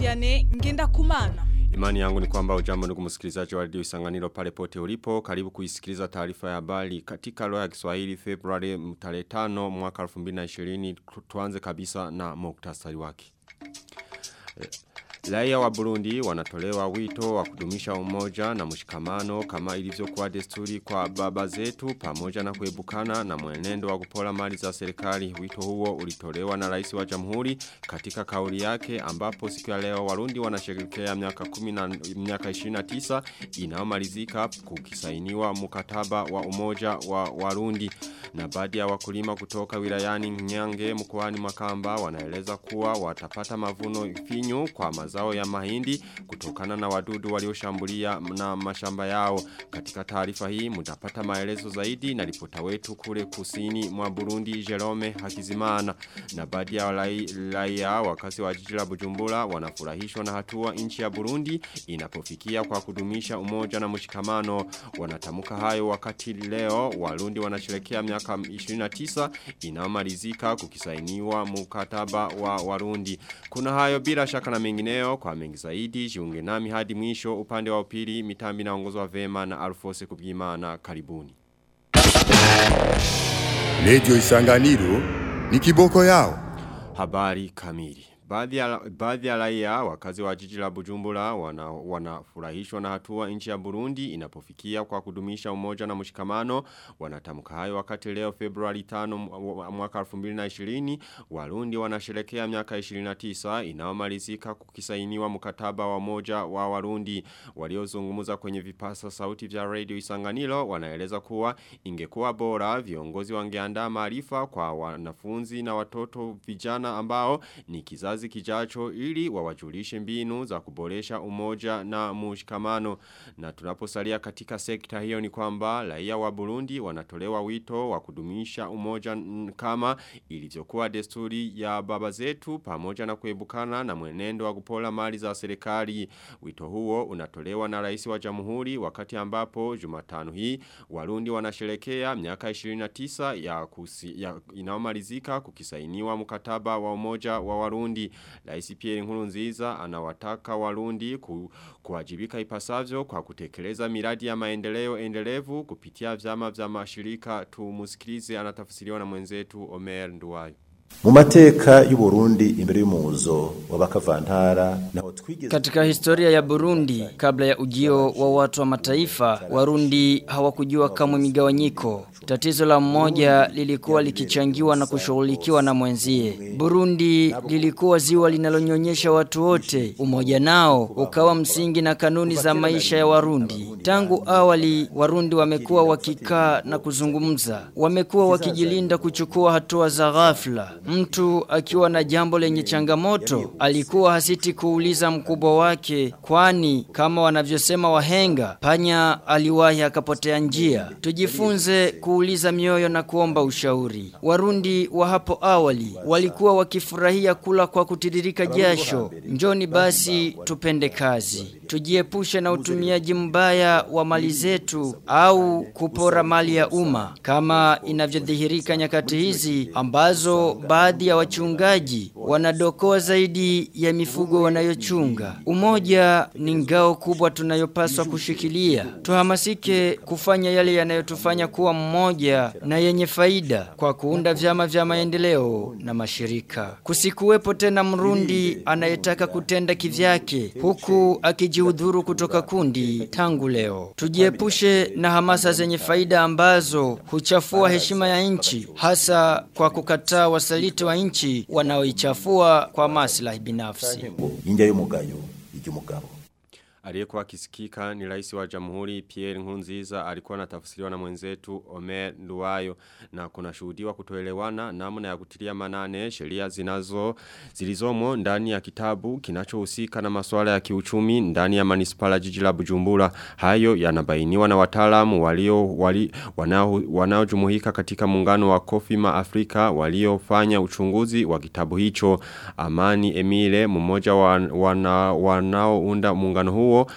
Vianney ngenda kumana. Imani yangu ni kwamba ujambo ndugu msikilizaji wa radio Isanganiro pale pote ulipo. Karibu kuisikiliza taarifa ya habari katika lugha ya Kiswahili Februari tarehe 5 mwaka 2020. Tuanze kabisa na muktasari wake. Raia wa Burundi wanatolewa wito wa kudumisha umoja na mshikamano kama ilivyokuwa desturi kwa baba zetu pamoja na kuebukana na mwenendo wa kupola mali za serikali. Wito huo ulitolewa na rais wa jamhuri katika kauli yake ambapo siku ya leo Warundi wanasherehekea miaka 10 na miaka 29 inayomalizika kukisainiwa mkataba wa umoja wa Warundi na baadhi ya wakulima kutoka wilayani Nyange mkoani Makamba wanaeleza kuwa watapata mavuno finyu kwa mazao ya mahindi kutokana na wadudu walioshambulia na mashamba yao. Katika taarifa hii mtapata maelezo zaidi na ripota wetu kule kusini mwa Burundi Jerome Hakizimana na baadhi ya raia wakazi wa jiji la Bujumbura wanafurahishwa na hatua nchi ya Burundi inapofikia kwa kudumisha umoja na mshikamano. Wanatamuka hayo wakati leo Warundi wanasherekea miaka 29 inayomalizika kukisainiwa mkataba wa Warundi. Kuna hayo bila shaka na mengineo kwa mengi zaidi jiunge nami hadi mwisho upande wa upili mitambi na ongozwa vema na Alfose Kubwimana karibuni. Radio Isanganiro ni kiboko yao. Habari kamili. Baadhi ya, baadhi ya raia wakazi wa jiji la Bujumbura wanafurahishwa wana na hatua nchi ya Burundi inapofikia kwa kudumisha umoja na mshikamano wanatamka hayo wakati leo Februari 5 mwaka 2020 Warundi wanasherekea miaka 29 inaomalizika kukisainiwa mkataba wa moja wa Warundi waliozungumza kwenye vipasa sauti vya radio Isanganiro wanaeleza kuwa ingekuwa bora viongozi wangeandaa maarifa kwa wanafunzi na watoto vijana ambao ni kizazi kizazi kijacho ili wawajulishe mbinu za kuboresha umoja na mshikamano. Na tunaposalia katika sekta hiyo ni kwamba raia wa Burundi wanatolewa wito wa kudumisha umoja kama ilivyokuwa desturi ya baba zetu pamoja na kuebukana na mwenendo wa kupola mali za serikali. Wito huo unatolewa na rais wa jamhuri wakati ambapo Jumatano hii Warundi wanasherekea miaka 29 ya, kusi, ya inaomalizika kukisainiwa mkataba wa umoja wa Warundi. Rais Pierre Nkurunziza anawataka Warundi ku, kuwajibika ipasavyo kwa kutekeleza miradi ya maendeleo endelevu kupitia vyama vya mashirika tumusikilize anatafsiriwa na mwenzetu Omer Nduwayo. Mu mateka y'u Burundi imbere y'umuzo w'abakavantara naho twigeze Katika historia ya Burundi kabla ya ujio wa watu wa mataifa Warundi hawakujua kamwe migawanyiko Tatizo la mmoja lilikuwa likichangiwa na kushughulikiwa na mwenzie. Burundi lilikuwa ziwa linalonyonyesha watu wote. Umoja nao ukawa msingi na kanuni za maisha ya Warundi. Tangu awali Warundi wamekuwa wakikaa na kuzungumza. Wamekuwa wakijilinda kuchukua hatua za ghafla. Mtu akiwa na jambo lenye changamoto alikuwa hasiti kuuliza mkubwa wake kwani kama wanavyosema wahenga panya aliwahi akapotea njia. Tujifunze kuuliza mioyo na kuomba ushauri. Warundi wa hapo awali walikuwa wakifurahia kula kwa kutiririka jasho. Njoni basi tupende kazi. Tujiepushe na utumiaji mbaya wa mali zetu au kupora mali ya umma kama inavyodhihirika nyakati hizi ambazo baadhi ya wachungaji wanadokoa zaidi ya mifugo wanayochunga. Umoja ni ngao kubwa tunayopaswa kushikilia. Tuhamasike kufanya yale yanayotufanya kuwa mmoja na yenye faida kwa kuunda vyama vya maendeleo na mashirika. Kusikuwepo tena mrundi anayetaka kutenda kivyake huku akijihudhuru kutoka kundi tangu leo. Tujiepushe na hamasa zenye faida ambazo huchafua heshima ya nchi hasa kwa kukataa wasaliti wa nchi wanaoichafua kwa maslahi binafsi. Inja y'umugayo iry'umugabo. Aliyekuwa akisikika ni rais wa jamhuri Pierre Nkurunziza alikuwa anatafsiriwa na mwenzetu Omer Nduwayo na kuna shuhudiwa kutoelewana namna ya kutilia manane sheria zinazo zilizomo ndani ya kitabu kinachohusika na masuala ya kiuchumi ndani ya manispala jiji la Bujumbura hayo yanabainiwa na wataalamu walio wali, wanao wanaojumuika katika muungano wa Kofima Afrika waliofanya uchunguzi wa kitabu hicho Amani Emile mmoja wa, wana, wanaounda muungano huo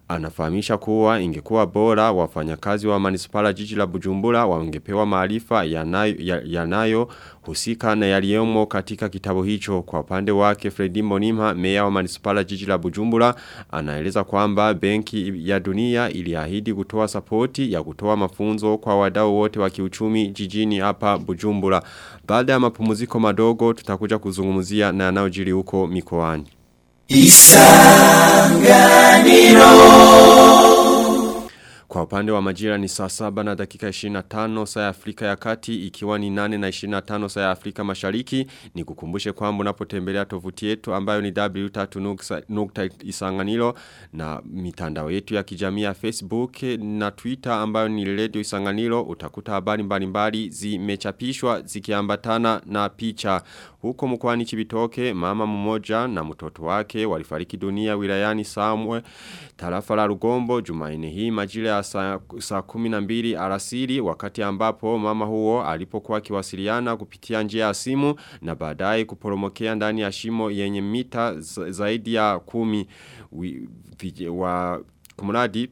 Anafahamisha kuwa ingekuwa bora wafanyakazi wa manispala jiji la Bujumbura wangepewa maarifa yanayo, yanayo husika na yaliyomo katika kitabu hicho kwa upande wake Fredi Monimha meya wa manispala jiji la Bujumbura anaeleza kwamba benki ya dunia iliahidi kutoa sapoti ya kutoa mafunzo kwa wadau wote wa kiuchumi jijini hapa Bujumbura baada ya mapumziko madogo tutakuja kuzungumzia na yanayojiri huko mikoani Kwa upande wa majira ni saa saba na dakika 25 saa ya Afrika ya kati ikiwa ni 8 na 25 saa ya Afrika mashariki ni kukumbushe kwamba unapotembelea tovuti yetu ambayo ni w3.isanganilo na mitandao yetu ya kijamii ya Facebook na Twitter ambayo ni Radio Isanganilo utakuta habari mbalimbali zimechapishwa zikiambatana na picha huko mkwani Chibitoke mama mmoja na mtoto wake walifariki dunia wilayani Samwe tarafa la Rugombo Jumaine hii majira ya saa, saa 12 alasiri wakati ambapo mama huo alipokuwa akiwasiliana kupitia njia ya simu na baadaye kuporomokea ndani ya shimo yenye mita zaidi ya kumi wa kumradi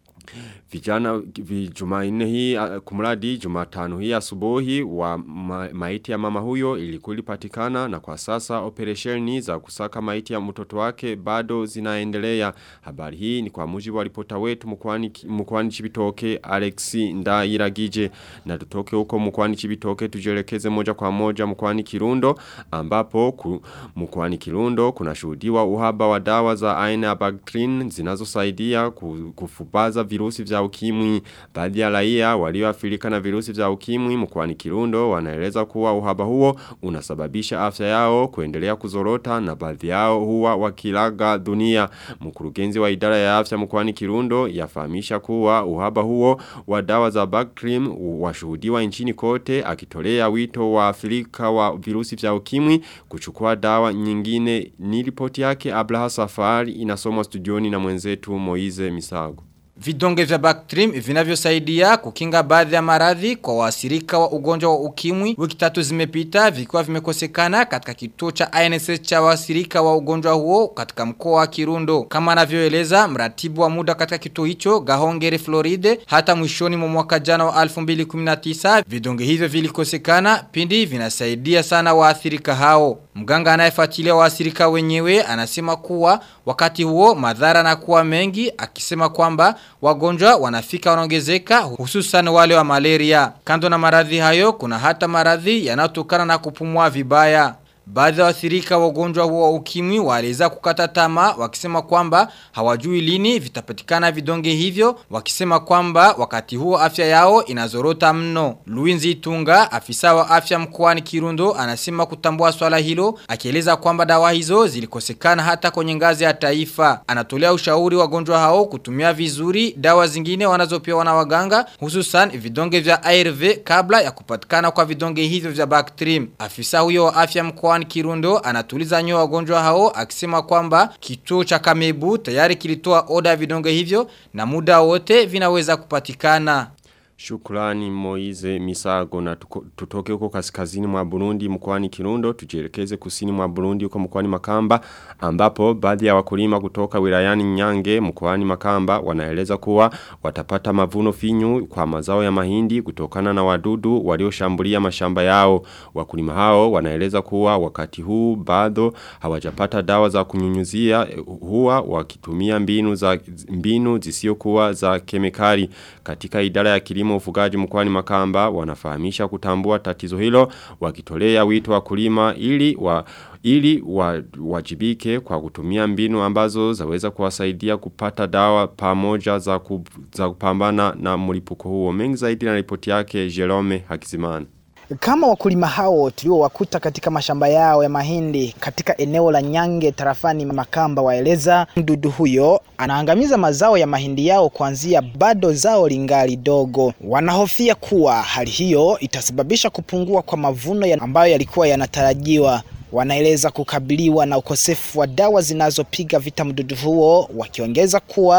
Vijana jumaine hii kumradi jumatano hii asubuhi wa ma, maiti ya mama huyo ilikuwa ilipatikana na kwa sasa operesheni za kusaka maiti ya mtoto wake bado zinaendelea. Habari hii ni kwa mujibu wa ripota wetu mkwani, mkwani chibitoke Alexi Ndairagije na tutoke huko mkwani chibitoke tujelekeze moja kwa moja mkwani kirundo ambapo ku, mkwani kirundo kuna shuhudiwa uhaba wa dawa za aina ya Bactrin zinazosaidia kufubaza virusi vya ukimwi. Baadhi ya raia walioathirika na virusi vya ukimwi mkoani Kirundo wanaeleza kuwa uhaba huo unasababisha afya yao kuendelea kuzorota na baadhi yao huwa wakilaga dunia. Mkurugenzi wa idara ya afya mkoani Kirundo yafahamisha kuwa uhaba huo wa dawa za Bactrim washuhudiwa nchini kote akitolea wito wa Afrika wa virusi vya ukimwi kuchukua dawa nyingine. Ni ripoti yake Abraha Safari inasomwa studioni na mwenzetu Moize Misago. Vidonge vya Bactrim vinavyosaidia kukinga baadhi ya maradhi kwa wasirika wa ugonjwa wa ukimwi wiki tatu zimepita vikiwa vimekosekana katika kituo cha INSS cha wasirika wa ugonjwa huo katika mkoa wa Kirundo. Kama anavyoeleza mratibu wa muda katika kituo hicho Gahongere Floride hata mwishoni mwa mwaka jana wa 2019 vidonge hivyo vilikosekana pindi vinasaidia sana waathirika hao. Mganga anayefuatilia waathirika wenyewe anasema kuwa wakati huo madhara na kuwa mengi akisema kwamba wagonjwa wanafika wanaongezeka hususan wale wa malaria. Kando na maradhi hayo kuna hata maradhi yanayotokana na kupumua vibaya. Baadhi ya waathirika wa ugonjwa huo wa ukimwi waliweza kukata tamaa wakisema kwamba hawajui lini vitapatikana vidonge hivyo wakisema kwamba wakati huo afya yao inazorota mno. Luinzi Itunga afisa wa afya mkoani Kirundo anasema kutambua swala hilo akieleza kwamba dawa hizo zilikosekana hata kwenye ngazi ya taifa. Anatolea ushauri wagonjwa hao kutumia vizuri dawa zingine wanazopewa na waganga hususan vidonge vya ARV kabla ya kupatikana kwa vidonge hivyo vya Bactrim. Afisa huyo wa afya mkoani mkoani Kirundo anatuliza nyoa wagonjwa hao akisema kwamba kituo cha Kamebu tayari kilitoa oda ya vidonge hivyo na muda wote vinaweza kupatikana. Shukrani Moize Misago na tuko, tutoke huko kaskazini mwa Burundi mkoani Kirundo tujielekeze kusini mwa Burundi huko mkoani Makamba ambapo baadhi ya wakulima kutoka wilayani Nyange mkoani Makamba wanaeleza kuwa watapata mavuno finyu kwa mazao ya mahindi kutokana na wadudu walioshambulia mashamba yao wakulima hao wanaeleza kuwa wakati huu bado hawajapata dawa za kunyunyuzia huwa wakitumia mbinu za mbinu zisiokuwa za kemikali katika idara ya kilimo kilimo ufugaji mkwani makamba wanafahamisha kutambua tatizo hilo wakitolea wito wa kulima ili wa ili wa, wajibike kwa kutumia mbinu ambazo zaweza kuwasaidia kupata dawa pamoja za, ku, za kupambana na mlipuko huo mengi zaidi na ripoti yake Jerome Hakizimana kama wakulima hao tuliowakuta katika mashamba yao ya mahindi katika eneo la Nyange tarafani Makamba waeleza mdudu huyo anaangamiza mazao ya mahindi yao kuanzia bado zao lingali dogo. Wanahofia kuwa hali hiyo itasababisha kupungua kwa mavuno ya ambayo yalikuwa yanatarajiwa. Wanaeleza kukabiliwa na ukosefu wa dawa zinazopiga vita mdudu huo, wakiongeza kuwa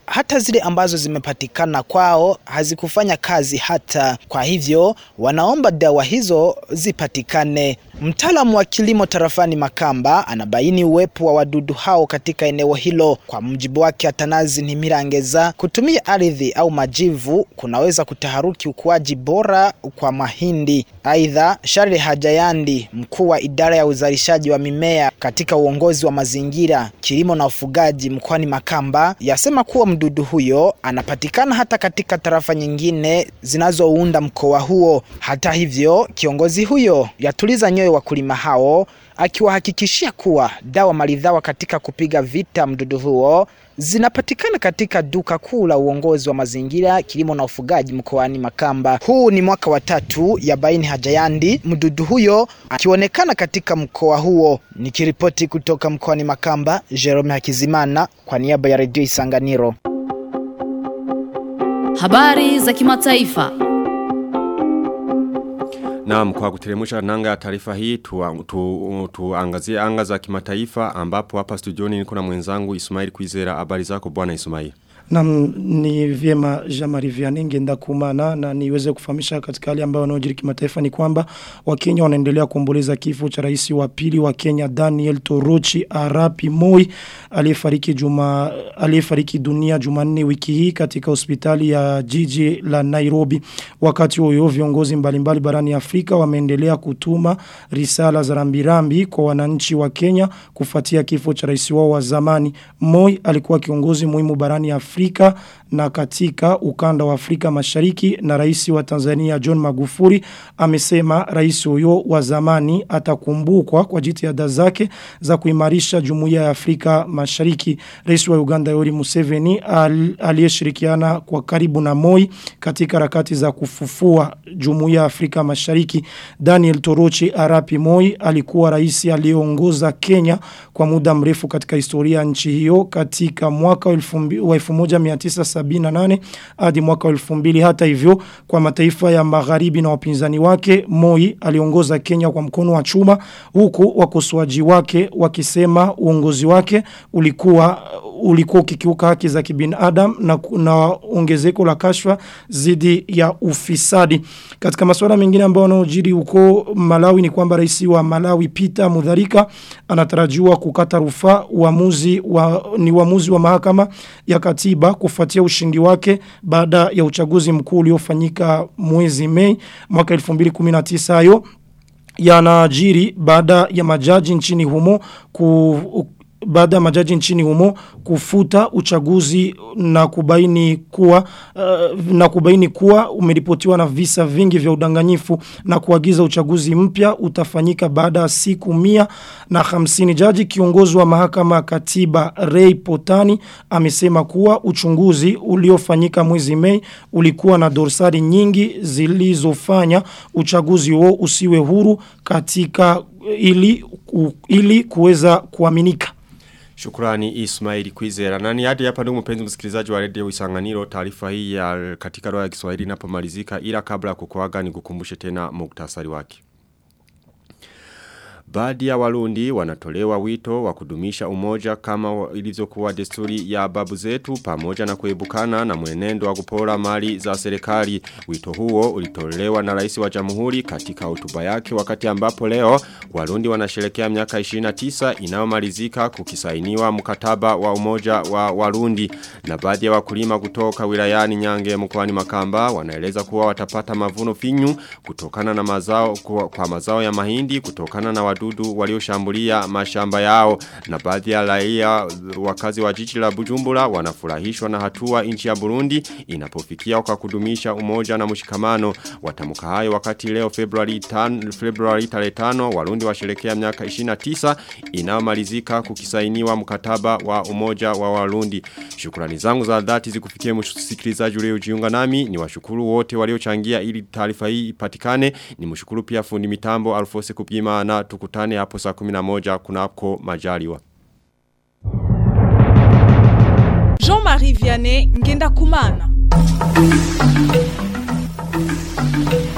hata zile ambazo zimepatikana kwao hazikufanya kazi hata. Kwa hivyo wanaomba dawa hizo zipatikane. Mtaalamu wa kilimo tarafani Makamba anabaini uwepo wa wadudu hao katika eneo hilo. Kwa mujibu wake Atanazi Ntimirangeza, kutumia ardhi au majivu kunaweza kutaharuki ukuaji bora kwa mahindi. Aidha, Shari Hajayandi, mkuu wa idara ya uzalishaji wa mimea katika uongozi wa mazingira, kilimo na ufugaji mkoani Makamba, yasema kuwa mdudu huyo anapatikana hata katika tarafa nyingine zinazounda mkoa huo. Hata hivyo, kiongozi huyo yatuliza nyoyo wakulima hao akiwahakikishia kuwa dawa maridhawa katika kupiga vita mdudu huo zinapatikana katika duka kuu la uongozi wa mazingira kilimo na ufugaji mkoani Makamba. Huu ni mwaka wa tatu ya baini Hajayandi, mdudu huyo akionekana katika mkoa huo. Nikiripoti kutoka mkoani Makamba, Jerome Hakizimana kwa niaba ya redio Isanganiro. Habari za kimataifa. Naam kwa kuteremusha nanga ya taarifa hii tuangazie tu, tu, tu anga za kimataifa ambapo hapa studioni niko na mwenzangu Ismail Kwizera habari zako bwana Ismail. Na ni vyema Jamari Vianney ngenda kumana na niweze kufahamisha katika hali ambayo wanaojiri kimataifa ni kwamba Wakenya wanaendelea kuomboleza kifo cha rais wa pili wa Kenya Daniel Torochi Arapi Moi aliyefariki juma aliyefariki dunia Jumanne wiki hii katika hospitali ya jiji la Nairobi. Wakati huo viongozi mbalimbali barani Afrika wameendelea kutuma risala za rambirambi kwa wananchi wa Kenya kufuatia kifo cha rais wao wa zamani. Moi alikuwa kiongozi muhimu barani Afrika Afrika na katika ukanda wa Afrika mashariki na rais wa Tanzania John Magufuli amesema rais huyo wa zamani atakumbukwa kwa jitihada zake za kuimarisha jumuiya ya Afrika mashariki. Rais wa Uganda Yoweri Museveni al, aliyeshirikiana kwa karibu na Moi katika harakati za kufufua jumuiya ya Afrika mashariki. Daniel Torochi Arapi Moi alikuwa rais aliyeongoza Kenya kwa muda mrefu katika historia ya nchi hiyo katika mwaka wa 1978 hadi mwaka wa 2000 hata hivyo kwa mataifa ya magharibi na wapinzani wake Moi aliongoza Kenya kwa mkono wa chuma huku wakosoaji wake wakisema uongozi wake ulikuwa ulikuwa ukikiuka haki za kibinadamu na, na ongezeko la kashfa zidi ya ufisadi. Katika masuala mengine ambayo yanayojiri huko Malawi ni kwamba rais wa Malawi Peter Mudharika anatarajiwa kukata rufaa uamuzi wa ni uamuzi wa mahakama ya katiba kufuatia ushindi wake baada ya uchaguzi mkuu uliofanyika mwezi Mei mwaka 2019 hayo yanajiri baada ya majaji nchini humo ku baada ya majaji nchini humo kufuta uchaguzi na kubaini kuwa uh, na kubaini kuwa umeripotiwa na visa vingi vya udanganyifu na kuagiza uchaguzi mpya utafanyika baada ya siku mia na hamsini jaji kiongozi wa mahakama katiba Ray Potani amesema kuwa uchunguzi uliofanyika mwezi Mei ulikuwa na dorsari nyingi zilizofanya uchaguzi huo usiwe huru katika ili ku, ili kuweza kuaminika Shukrani Ismail Kwizera. Nani hadi hapa ndugu mpenzi msikilizaji wa Radio Isanganiro taarifa hii ya katika roho ya Kiswahili inapomalizika ila kabla ya kukuaga nikukumbushe tena muktasari wake. Baadhi ya warundi wanatolewa wito wa kudumisha umoja kama ilivyokuwa desturi ya babu zetu pamoja na kuebukana na mwenendo wa kupora mali za serikali. Wito huo ulitolewa na rais wa jamhuri katika hotuba yake wakati ambapo leo warundi wanasherekea miaka 29 inayomalizika kukisainiwa mkataba wa umoja wa warundi na baadhi ya wakulima kutoka wilayani Nyange mkoani Makamba wanaeleza kuwa watapata mavuno finyu kutokana na mazao kwa, kwa mazao ya mahindi kutokana na wadudu walioshambulia mashamba yao na baadhi ya raia wakazi wa jiji la Bujumbura wanafurahishwa na hatua nchi ya Burundi inapofikia kwa kudumisha umoja na mshikamano watamuka hayo wakati leo Februari 5 Februari 5 Warundi washerekea miaka 29 inayomalizika kukisainiwa mkataba wa umoja wa Warundi shukrani zangu za dhati zikufikie msikilizaji uliojiunga nami ni washukuru wote waliochangia ili taarifa hii ipatikane ni mshukuru pia fundi mitambo Alfose Kupima na tukutane hapo saa 11 kunako majaliwa Jean-Marie Vianney ngenda kumana